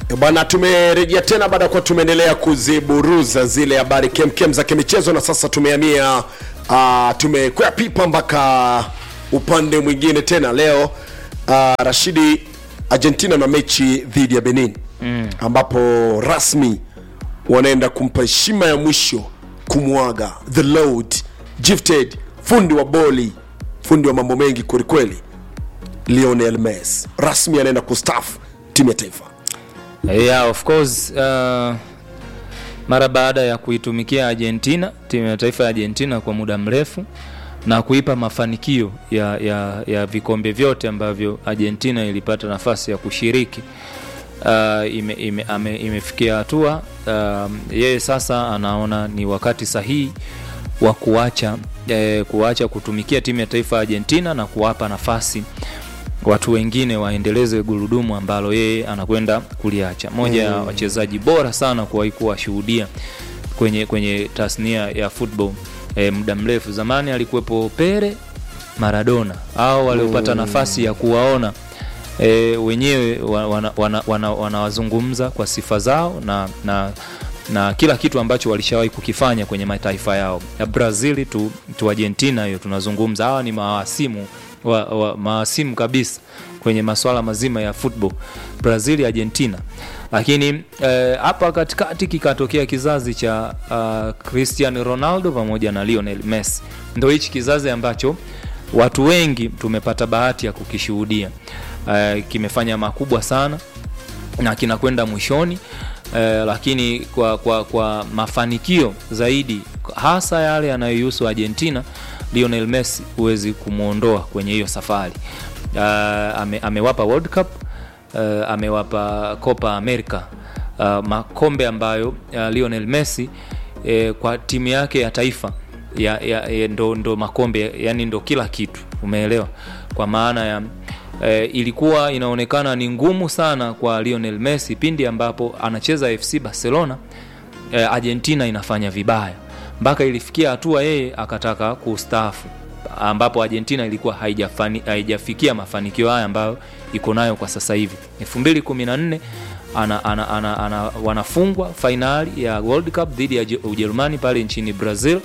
Bwana, tumerejea tena baada ya kuwa tumeendelea kuziburuza zile habari kemkem za kimichezo, na sasa tumehamia uh, tumekwea pipa mpaka upande mwingine tena leo. Uh, Rashidi, Argentina na mechi dhidi ya Benin mm. ambapo rasmi wanaenda kumpa heshima ya mwisho kumwaga the Lord gifted fundi wa boli, fundi wa mambo mengi kwelikweli, Lionel Messi rasmi anaenda kustafu timu ya taifa. Yeah, of course uh, mara baada ya kuitumikia Argentina, timu ya taifa ya Argentina kwa muda mrefu na kuipa mafanikio ya, ya, ya vikombe vyote ambavyo Argentina ilipata nafasi ya kushiriki uh, ime, ime, ame, imefikia hatua uh, yeye sasa anaona ni wakati sahihi wa kuacha eh, kuacha kutumikia timu ya taifa ya Argentina na kuwapa nafasi watu wengine waendeleze gurudumu ambalo yeye anakwenda kuliacha. Moja ya wachezaji bora sana kuwahi kuwashuhudia kwenye kwenye tasnia ya football e, muda mrefu. Zamani alikuwepo Pele, Maradona au waliopata nafasi ya kuwaona e, wenyewe wanawazungumza wana, wana, wana kwa sifa zao na, na na kila kitu ambacho walishawahi kukifanya kwenye mataifa yao ya Brazil tu, tu Argentina, hiyo tunazungumza. Hawa ni mawasimu wa, wa, mawasimu kabisa kwenye masuala mazima ya football Brazil, Argentina. Lakini hapa eh, katikati kikatokea kizazi cha uh, Cristiano Ronaldo pamoja na Lionel Messi. Ndio hichi kizazi ambacho watu wengi tumepata bahati ya kukishuhudia. Uh, kimefanya makubwa sana na kinakwenda mwishoni. Uh, lakini kwa, kwa, kwa mafanikio zaidi hasa yale yanayohusu Argentina Lionel Messi huwezi kumwondoa kwenye hiyo safari. Uh, ame, amewapa World Cup uh, amewapa Copa America uh, makombe ambayo uh, Lionel Messi uh, kwa timu yake ya taifa ya, ya, ya, ndo, ndo makombe yani ndo kila kitu, umeelewa? Kwa maana ya uh, ilikuwa inaonekana ni ngumu sana kwa Lionel Messi pindi ambapo anacheza FC Barcelona uh, Argentina inafanya vibaya mpaka ilifikia hatua yeye akataka kustaafu, ambapo Argentina ilikuwa haijafani, haijafikia mafanikio haya ambayo iko nayo kwa sasa hivi. 2014 ana, ana, ana, ana, wanafungwa fainali ya World Cup dhidi ya Ujerumani pale nchini Brazil,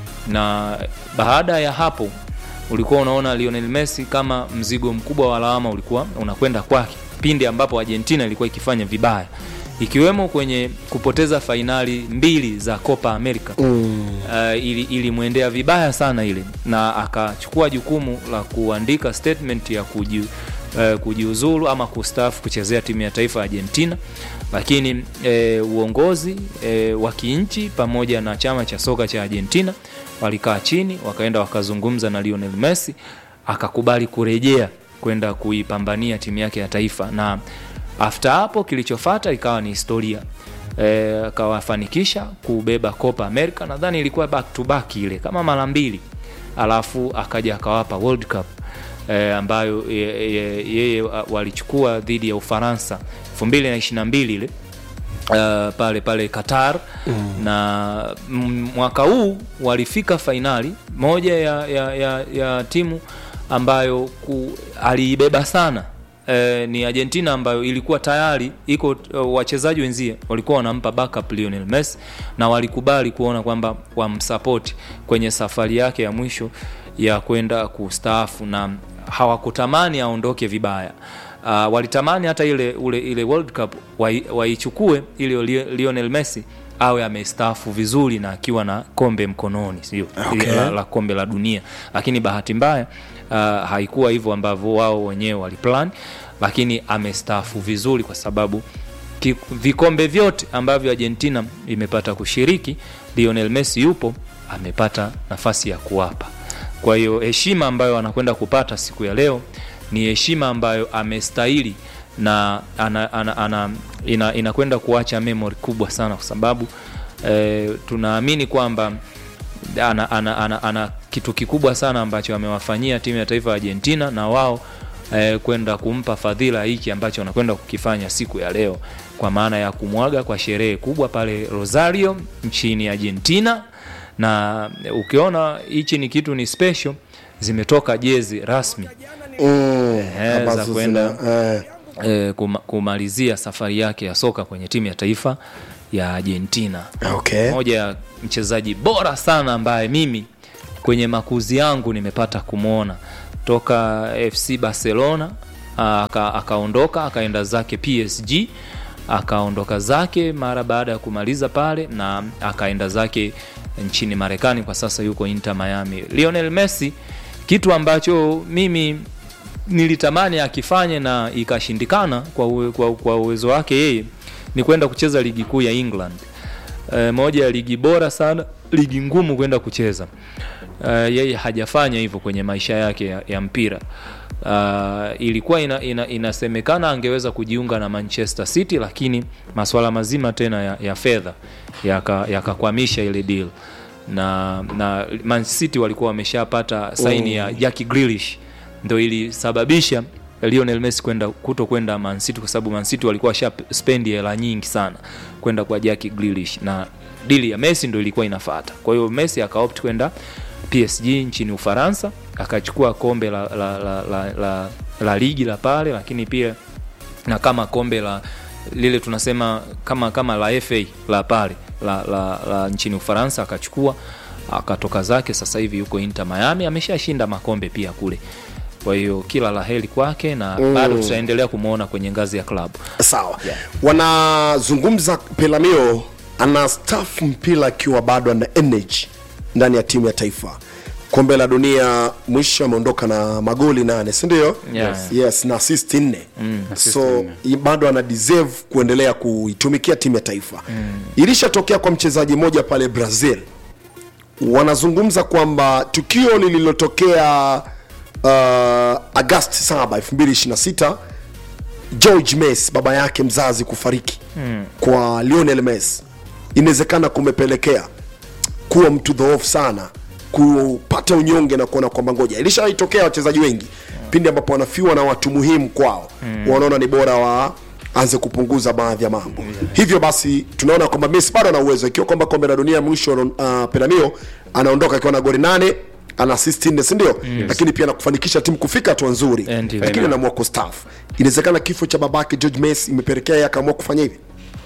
na baada ya hapo ulikuwa unaona Lionel Messi kama mzigo mkubwa wa lawama ulikuwa unakwenda kwake pindi ambapo Argentina ilikuwa ikifanya vibaya ikiwemo kwenye kupoteza fainali mbili za Copa America mm. Uh, ili ilimwendea vibaya sana ile, na akachukua jukumu la kuandika statement ya kuji, uh, kujiuzulu ama kustaafu kuchezea timu ya taifa Argentina, lakini uh, uongozi uh, wa kinchi pamoja na chama cha soka cha Argentina walikaa chini wakaenda wakazungumza na Lionel Messi akakubali kurejea kwenda kuipambania timu yake ya taifa na after hapo kilichofata ikawa ni historia akawafanikisha e, kubeba Copa America, nadhani ilikuwa back to back ile kama mara mbili, alafu akaja akawapa World Cup e, ambayo yeye ye, ye, walichukua dhidi ya Ufaransa 2022 ile uh, pale pale Qatar mm. na mwaka huu walifika fainali moja ya, ya, ya, ya timu ambayo ku, aliibeba sana Eh, ni Argentina ambayo ilikuwa tayari iko uh, wachezaji wenzie walikuwa wanampa backup Lionel Messi na walikubali kuona kwamba wamsapoti kwenye safari yake ya mwisho ya kwenda kustaafu, na hawakutamani aondoke vibaya. Uh, walitamani hata ile ule, ile World Cup waichukue wa ili Lionel Messi awe amestaafu vizuri na akiwa na kombe mkononi, sio okay. la, la kombe la dunia, lakini bahati mbaya uh, haikuwa hivyo ambavyo wao wenyewe waliplan, lakini amestaafu vizuri kwa sababu ki, vikombe vyote ambavyo Argentina imepata kushiriki, Lionel Messi yupo amepata nafasi ya kuwapa. Kwa hiyo heshima ambayo anakwenda kupata siku ya leo ni heshima ambayo amestahili na ana, ana, ana, ina, inakwenda kuacha memory kubwa sana kwa sababu eh, tunaamini kwamba ana, ana, ana, ana kitu kikubwa sana ambacho amewafanyia timu ya taifa ya Argentina na wao eh, kwenda kumpa fadhila hiki ambacho wanakwenda kukifanya siku ya leo, kwa maana ya kumwaga kwa sherehe kubwa pale Rosario nchini Argentina. Na ukiona hichi ni kitu ni special, zimetoka jezi rasmi mm, eh, za ambazo kwenda zina- eh, eh, kuma, kumalizia safari yake ya soka kwenye timu ya taifa ya Argentina. okay. Moja ya mchezaji bora sana ambaye mimi kwenye makuzi yangu nimepata kumwona toka FC Barcelona aka- akaondoka akaenda zake PSG akaondoka zake mara baada ya kumaliza pale na akaenda zake nchini Marekani, kwa sasa yuko Inter Miami. Lionel Messi, kitu ambacho mimi nilitamani akifanye na ikashindikana kwa, uwe, kwa, kwa uwezo wake yeye ni kwenda kucheza ligi kuu ya England. E, moja ya ligi bora sana, ligi ngumu kwenda kucheza. E, yeye hajafanya hivyo kwenye maisha yake ya, ya mpira. Uh, ilikuwa ina, ina, inasemekana angeweza kujiunga na Manchester City, lakini masuala mazima tena ya, ya fedha yakakwamisha yaka ile deal na, na Man City walikuwa wameshapata saini ya Jack Grealish ndo ilisababisha Lionel Messi kwenda kuto kwenda Man City kwa sababu Man City walikuwa washa spend hela nyingi sana kwenda kwa Jack Grealish na dili ya Messi ndo ilikuwa inafuata. Kwa hiyo Messi akaopt kwenda PSG nchini Ufaransa akachukua kombe la, la, la, la, la, la ligi la pale, lakini pia na kama kombe la lile tunasema kama kama la FA la pale la, la, la nchini Ufaransa akachukua, akatoka zake. Sasa hivi yuko Inter Miami, ameshashinda makombe pia kule. Kwa hiyo kila la heri kwake na mm. bado tutaendelea kumwona kwenye ngazi ya klabu. sawa Yeah. wanazungumza pelamio ana staff mpira akiwa bado ana energy ndani ya timu ya taifa kombe la dunia mwisho ameondoka na magoli nane sindio Yes. yes na assist nne Assist so nne. i- bado ana deserve kuendelea kuitumikia timu ya taifa mm. ilishatokea kwa mchezaji mmoja pale brazil wanazungumza kwamba tukio lililotokea uh, agasti 7 2026 george mes baba yake mzazi kufariki mm. kwa lionel mes inawezekana kumepelekea kuwa mtu dhoofu sana kupata unyonge na kuona kwamba ngoja ilishaitokea wachezaji wengi pindi ambapo wanafiwa na watu muhimu kwao mm. wanaona ni bora wa anze kupunguza baadhi ya mambo hivyo basi tunaona kwamba Messi bado ana uwezo ikiwa kwamba kombe la dunia mwisho uh, Pelamio anaondoka akiwa na goli nane ana assist nne si ndio lakini pia na kufanikisha timu kufika hatua nzuri Eh, ndio. lakini anaamua kustaafu inawezekana kifo cha babake George Messi imepelekea yeye akaamua kufanya hivi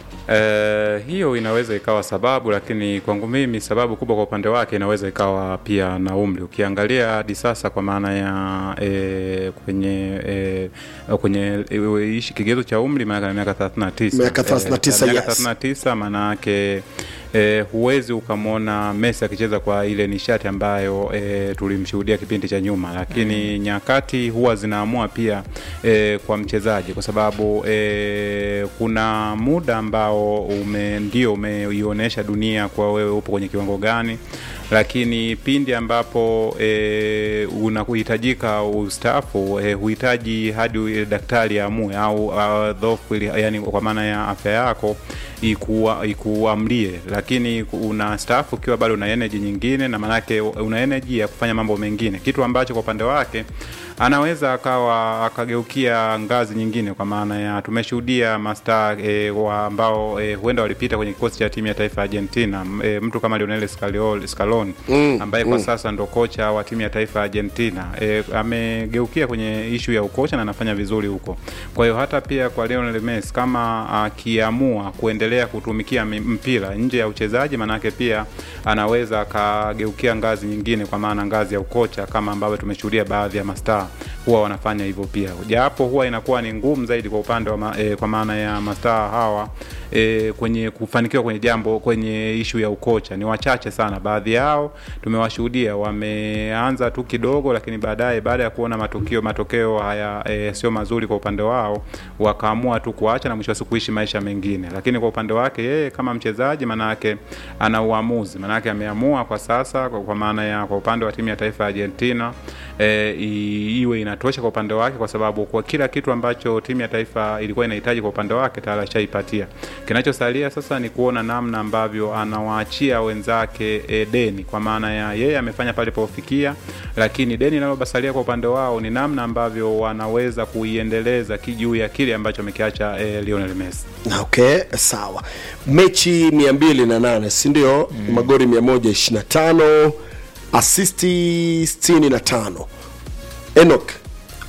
Eh, hiyo inaweza ikawa sababu, lakini kwangu mimi sababu kubwa kwa upande wake inaweza ikawa pia na umri. Ukiangalia hadi sasa kwa maana ya eh, kwenye eh, kwenye eh, ishi kigezo cha umri maana na miaka 39 Miaka 39, miaka yes. 39 maana yake eh, huwezi ukamwona Messi akicheza kwa ile nishati ambayo eh, tulimshuhudia kipindi cha nyuma, lakini nyakati huwa zinaamua pia eh, kwa mchezaji kwa sababu eh, kuna muda ambao ume, ndio umeionyesha dunia kwa wewe upo kwenye kiwango gani lakini pindi ambapo e, unahitajika ustaafu e, huhitaji hadi daktari aamue au uh, dhofu ili- yani kwa maana ya afya yako ikuwa- ikuamlie lakini una staafu ukiwa bado una energy nyingine na maanake una energy ya kufanya mambo mengine kitu ambacho kwa upande wake anaweza akawa akageukia ngazi nyingine kwa maana ya tumeshuhudia mastaa e, wa ambao e, huenda walipita kwenye kikosi cha timu ya taifa ya Argentina M- e, mtu kama Lionel Scaloni, Scaloni mm, ambaye kwa sasa ndo kocha wa timu ya taifa ya Argentina e, amegeukia kwenye ishu ya ukocha na anafanya vizuri huko. Kwa hiyo hata pia kwa Lionel Messi kama akiamua kuendelea kutumikia mi- mpira nje ya uchezaji, manake pia anaweza akageukia ngazi nyingine, kwa maana ngazi ya ukocha kama ambavyo tumeshuhudia baadhi ya mastaa huwa wanafanya hivyo pia, japo huwa inakuwa ni ngumu zaidi kwa upande wa ma, e, kwa maana ya mastaa hawa e, kwenye kufanikiwa kwenye jambo kwenye ishu ya ukocha ni wachache sana. Baadhi yao tumewashuhudia wameanza tu kidogo, lakini baadaye baada ya kuona matukio matokeo haya e, sio mazuri kwa upande wao, wakaamua tu kuacha na mwisho wa siku kuishi maisha mengine. Lakini kwa upande wake yeye kama mchezaji, manake ana uamuzi, manake ameamua kwa sasa, kwa, kwa maana ya kwa upande wa timu ya taifa ya Argentina e, i- iwe inatosha kwa upande wake, kwa sababu kwa kila kitu ambacho timu ya taifa ilikuwa inahitaji kwa upande wake tayari ashaipatia. Kinachosalia sasa ni kuona namna ambavyo anawaachia wenzake e, deni, kwa maana ya yeye amefanya pale pofikia, lakini deni linalobasalia kwa upande wao ni namna ambavyo wanaweza kuiendeleza kijuu ya kile ambacho amekiacha e, Lionel Messi. okay sawa mechi 208 sindio mm. magori 125 asisti 65 enok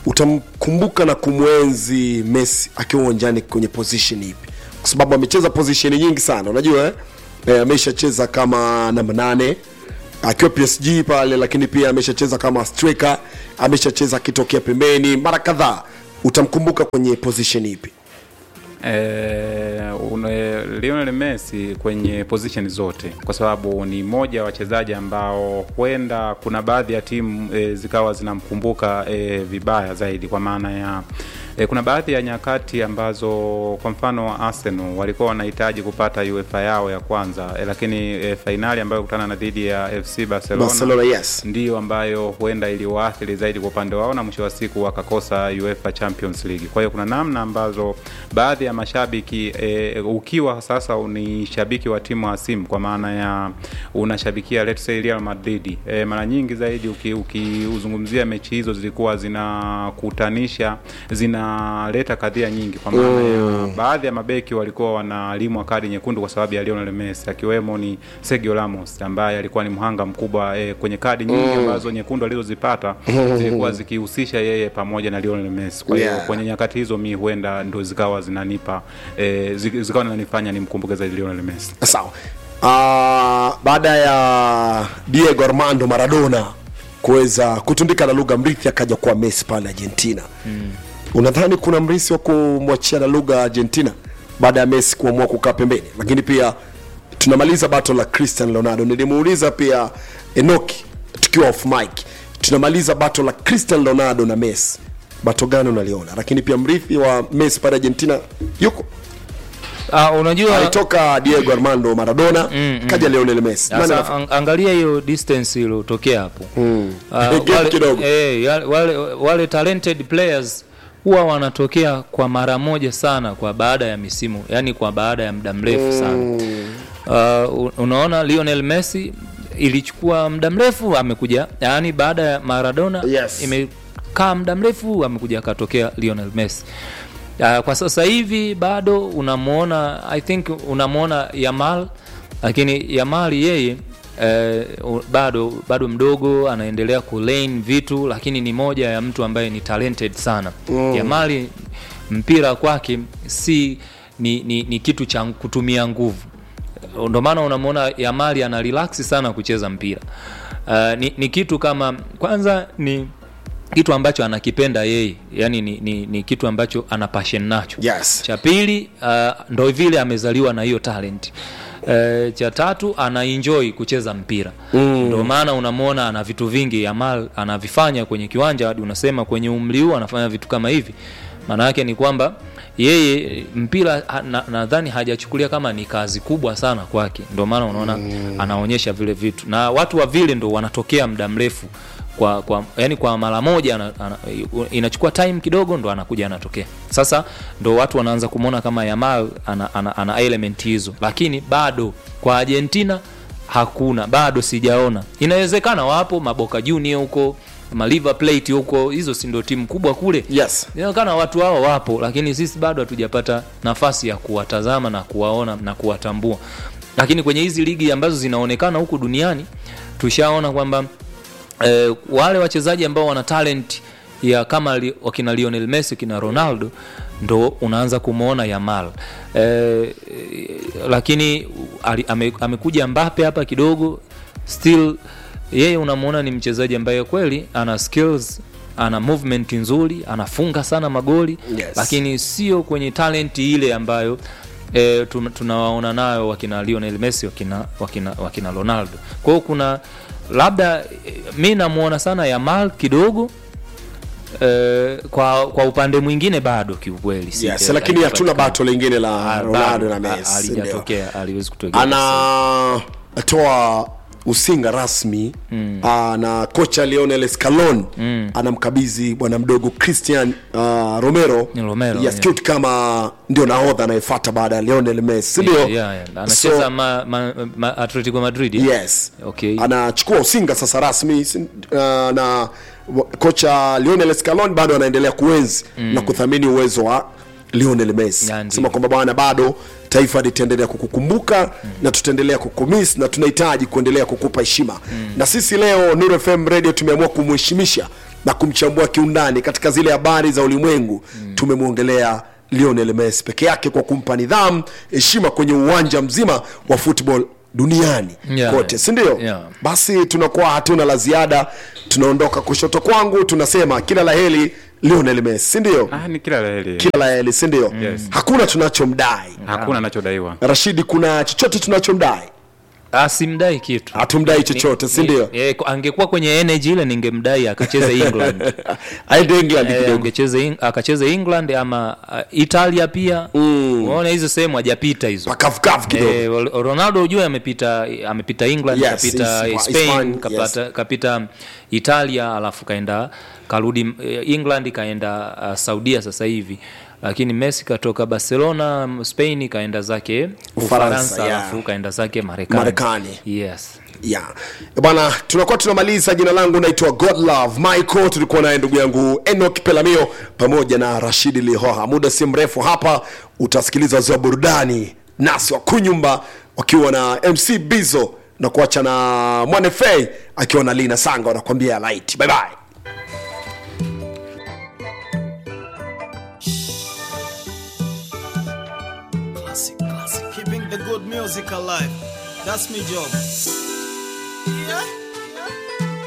utamkumbuka na kumwenzi messi akiwa uwanjani kwenye position ipi kwa sababu amecheza position nyingi sana unajua eh? Eh, ameshacheza kama namba nane akiwa psg pale lakini pia ameshacheza kama striker ameshacheza akitokea pembeni mara kadhaa utamkumbuka kwenye position ipi Eh, une- Lionel Messi kwenye position zote, kwa sababu ni mmoja wa wachezaji ambao huenda kuna baadhi ya timu e, zikawa zinamkumbuka e, vibaya zaidi, kwa maana ya e, kuna baadhi ya nyakati ambazo kwa mfano Arsenal walikuwa wanahitaji kupata UEFA yao ya kwanza e, lakini e, fainali ambayo kutana na dhidi ya FC Barcelona, Barcelona, yes. ndiyo ambayo huenda iliwaathiri zaidi kwa upande wao na mwisho wa siku wakakosa UEFA Champions League. Kwa hiyo kuna namna ambazo baadhi ya mashabiki e, ukiwa sasa ni shabiki wa timu hasimu kwa maana ya unashabikia let's say Real Madrid e, mara nyingi zaidi uki- ukiuzungumzia mechi hizo zilikuwa zinakutanisha zinaleta kadhia nyingi kwa maana ya baadhi ya mabeki walikuwa wanalimwa kadi nyekundu kwa sababu ya Lionel Messi akiwemo ni Sergio Ramos ambaye alikuwa ni mhanga mkubwa e, kwenye kadi nyingi ambazo nyekundu alizozipata zilikuwa zikihusisha yeye pamoja na Lionel Messi. Kwa hiyo Yeah. kwenye nyakati hizo mi huenda ndo zikawa zinanipa e, zikawa zinanifanya nimkumbuke zaidi Lionel Messi. sawa uh, baada ya diego armando maradona kuweza kutundika na lugha mrithi akaja kuwa messi pale argentina mm. unadhani kuna mrithi wa kumwachia na lugha argentina baada ya messi kuamua kukaa pembeni lakini pia tunamaliza bato la cristian ronaldo nilimuuliza pia enoki tukiwa off mic tunamaliza bato la cristian ronaldo na messi bato gani unaliona lakini pia mrithi wa messi pale argentina yuko uh, unajua alitoka diego armando maradona Mm, mm. kaja lionel messi Nani Sasa anafa- ang- angalia hiyo distance iliyotokea hapo Mm. Ah, Gap wale, kidogo. eh, yale- wale, wale talented players huwa wanatokea kwa mara moja sana kwa baada ya misimu yani kwa baada ya muda mrefu sana uh, unaona Lionel Messi ilichukua muda mrefu amekuja yani baada ya Maradona Yes. imekaa muda mrefu amekuja akatokea Lionel Messi uh, kwa sasa hivi bado unamuona I think unamuona Yamal lakini Yamal yeye eh, u- bado bado mdogo anaendelea kulane vitu lakini ni moja ya mtu ambaye ni talented sana mm. Yamal mpira kwake si ni, ni, ni kitu cha kutumia nguvu ndo maana unamwona Yamali ana relax sana kucheza mpira uh, ni, ni kitu kama kwanza ni kitu ambacho anakipenda yeye yani ni, ni, ni kitu ambacho ana passion nacho Yes. cha pili uh, ndo vile amezaliwa na hiyo talent Uh, cha tatu ana enjoy kucheza mpira mm. ndo maana unamwona ana vitu vingi Yamal anavifanya kwenye kiwanja hadi unasema kwenye umri huu anafanya vitu kama hivi maana yake ni kwamba yeye mpira ha- na- nadhani hajachukulia kama ni kazi kubwa sana kwake ndio maana unaona mm. anaonyesha vile vitu na watu wa vile ndo wanatokea muda mrefu kwa, kwa yani kwa mara moja ana, ana, inachukua time kidogo ndo anakuja anatokea sasa ndo watu wanaanza kumwona kama Yamal ana, ana, ana element hizo lakini bado kwa Argentina hakuna bado sijaona inawezekana wapo maboka junior huko ma River Plate huko hizo si ndio timu kubwa kule yes inaonekana watu hao wapo lakini sisi bado hatujapata nafasi ya kuwatazama na kuwaona na kuwatambua lakini kwenye hizi ligi ambazo zinaonekana huku duniani tushaona kwamba eh, wale wachezaji ambao wana talent ya kama li, wakina Lionel Messi kina Ronaldo ndo unaanza kumwona Yamal eh, lakini ali, ame, amekuja Mbappe hapa kidogo still yeye unamwona ni mchezaji ambaye kweli ana skills ana movement nzuri anafunga sana magoli Yes. lakini sio kwenye talent ile ambayo e, tunawaona nayo wakina Lionel Messi wakina, wakina, wakina Ronaldo kwa hiyo kuna labda e, mi namuona sana Yamal kidogo e, kwa kwa upande mwingine bado kiukweli si- yes eh, lakini hatuna haijapatikana. bato lingine la Ah, ronaldo bado, na ha- messi ndio. halijatokea aliwezi kutokea anatoa usinga rasmi mm. uh, na kocha Lionel Scaloni mm. anamkabidhi bwana mdogo Christian uh, Romero, Ni Romero, yes, yeah. cute kama ndio nahodha anayefuata baada ya Lionel Messi ndio Yeah, yeah, yeah. anacheza ma, ma, ma, Atletico Madrid eh? yes Okay. anachukua usinga sasa rasmi si- uh, na wa- kocha Lionel Scaloni bado anaendelea kuenzi mm. na kuthamini uwezo wa Lionel Messi Ya, ndio. sema kwamba bwana bado taifa litaendelea kukukumbuka mm. na tutaendelea kukumiss na tunahitaji kuendelea kukupa heshima mm. na sisi leo Nuru FM Radio tumeamua kumheshimisha na kumchambua kiundani katika zile habari za ulimwengu mm. tumemwongelea Lionel Messi peke yake kwa kumpa nidhamu heshima kwenye uwanja mzima wa football duniani Yeah. kote si ndio Yeah. basi tunakuwa hatuna la ziada tunaondoka kushoto kwangu tunasema kila la heri Lionel Messi si ndio ah, ni kila laheri kila la heri si ndio Yes. hakuna tunachomdai hakuna anachodaiwa Rashidi kuna chochote tunachomdai asimdai kitu hatumdai chochote si ndio Ni- eh, angekuwa kwenye energy ile ningemdai akacheze england aende England Eh, kidogo angecheze Eng- akacheze england ama uh, italia pia unaona hizo sehemu hajapita hizo pakavukavu kidogo Eh, Ronaldo ujue amepita amepita England Yes, kapita Hispa- Spain Hispan- kapata, kapita Italia alafu kaenda karudi eh, England kaenda uh, Saudia sasa hivi lakini Messi katoka Barcelona Spain kaenda zake Ufaransa, Ufaransa yeah. alafu kaenda zake Marekani Marekani. yes yeah. bwana tunakuwa tunamaliza jina langu naitwa godlove michael tulikuwa naye ndugu yangu enok pelamio pamoja na rashidi lihoha muda si mrefu hapa utasikiliza wazee wa burudani nasi wa kunyumba wakiwa na mc bizo na kuacha na mwanefei akiwa na lina sanga wanakuambia light bye bye Classic, classic. Keeping the good music alive. That's my job. Yeah.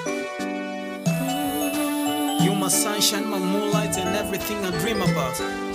You my sunshine, my moonlight, and everything I dream about.